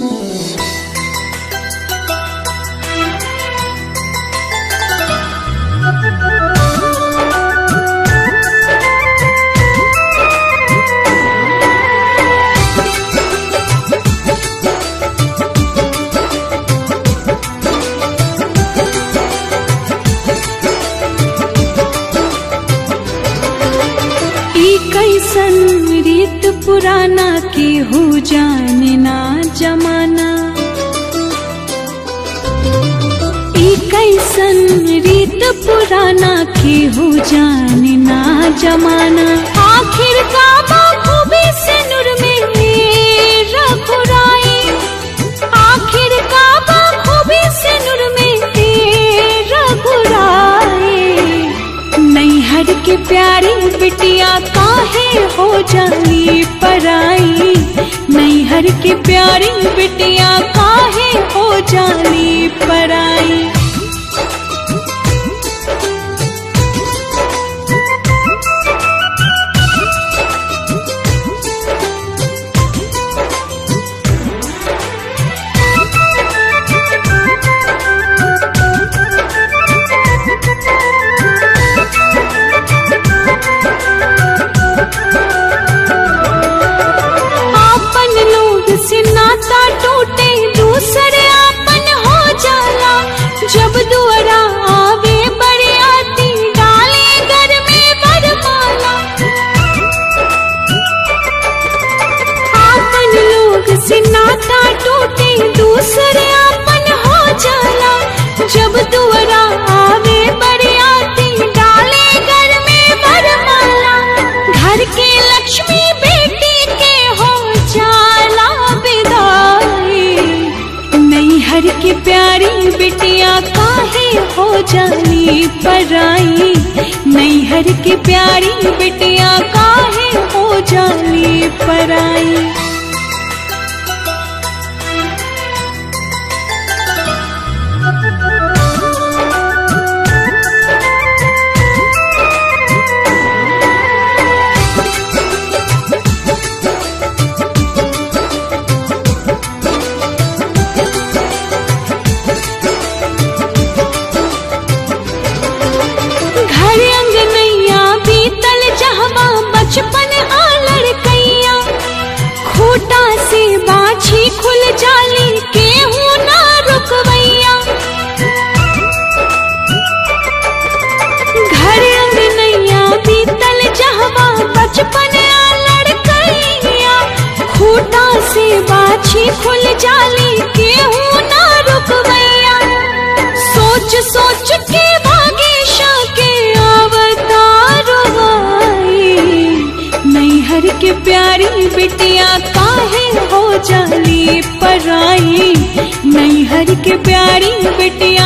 ई कैसन रीत पुराना की हो जाने ना जमाना ई कैसन रीत पुराना की हो जाने ना जमाना आखिर का खूबी से नूर में रघुराई आखिर का खूबी से नूर में रघुराई नैहर के प्यारी बिटिया काहे हो जानी पराई नैहर के प्यारी बिटिया काहे हो जानी पराई आपन लोग से नाता टूटे दूसरे आपन हो जाला जब दुआरा आवे बड़े आती डाले घर में बरमाला आपन लोग से नाता टूटे दूसरे आपन हो जाला जब दुआरा आवे बड़े आती डाले घर में बरमाला घर के लक्ष्मी बेटी के हो जाला विदाई नैहर की प्यारी बिटिया काहे हो जानी पराई नैहर की प्यारी बिटिया काहे हो जानी पराई घर अंगनैया बीतल जहवा बचपन आ लड़कैया खूटा से बाछी खुल जाली केहू ना रुकवैया घर अंगनैया बीतल जहवा बचपन आ लड़कैया खूटा से बाछी खुल जाली केहू ना रुकवैया सोच सोच के भागेशा के अवतार आई नैहर के प्यारी बिटिया काहे हो जाली पराई नैहर के प्यारी बिटिया